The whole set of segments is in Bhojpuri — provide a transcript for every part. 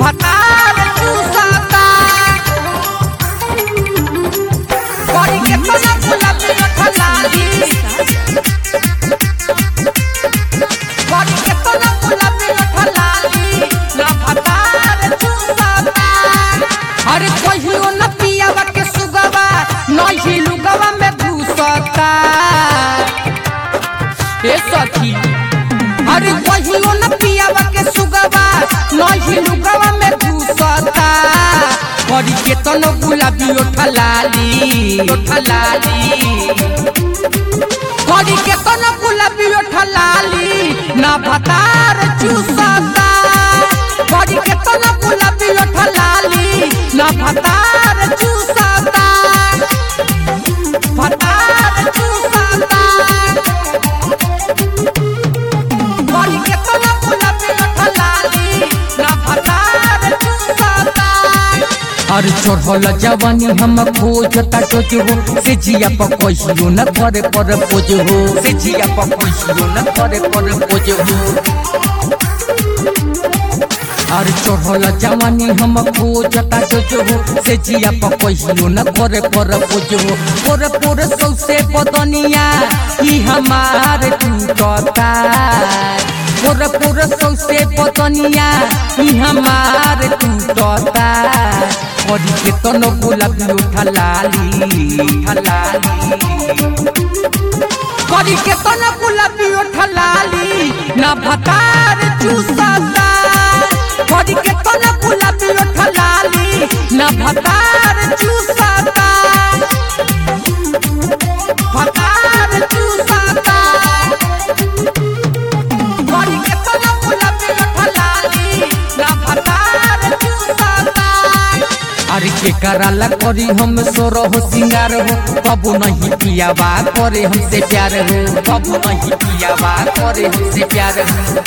भतार चूसता बड़ी के तना गुलाबी रखलाली बड़ी के तना गुलाबी रखलाली ना भतार चूसता अरे कहियो न पियावा के सुगवा नहीं लुगवा में घुसता ए सखी अरे कहियो न पियावा के सुगवा नहीं लुगवा में घुसता बड़ी के तनो गुलाबी ओठलाली ओठलाली बड़ी के तनो गुलाबी ओठलाली ना भतार चूसता बड़ी के तनो गुलाबी ओठलाली ना भतार चूसता भतार चूसता बड़ी के तना गुलाबी रखलाली ना भतार चूसता अरे चढ़ल जवानी हम खोजता टोज हो से जिया पर कहियो न करे पर पोज हो से जिया पर कहियो न करे पर पोज हो अरे चढ़ल जवानी हम खोजता टोज हो से जिया पर कहियो न करे पर पोज हो पोरे पोरे सौसे बदनिया ई हमार टूटता पोरे पोरे सौसे बदनिया ई हमार टूटता बड़ी के तनो गुलाबी उठलाली उठलाली बड़ी के तना गुलाबी रखलाली ना भतार चूसता बड़ी के तना गुलाबी रखलाली ना भतार चूसता भतार चूसता बड़ी के तना गुलाबी रखलाली ना भतार चूसता अरे के कराला करी हम सोरो हो सिंगार हो कबू नहीं पियावा करे हमसे प्यार हो कबू नहीं पियावा करे हमसे प्यार हो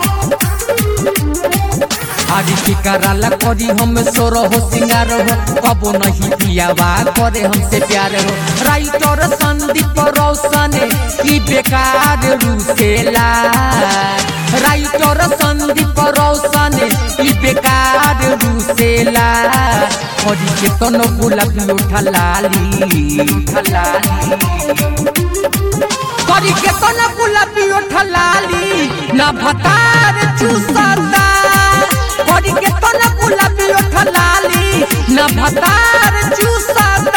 अरे के कराला करी हम सोरो हो सिंगार हो कबू नहीं पियावा करे हमसे प्यार हो राइटर संदीप रोशन की बेकार रूसेला राइटर संदीप रोशन की बेकार रूसेला बड़ी के तनो गुलाबी उठलाली उठलाली करी के तना गुलाबी ओठलाली ना भतार चूसता करी के तना गुलाबी ओठलाली ना भतार चूसता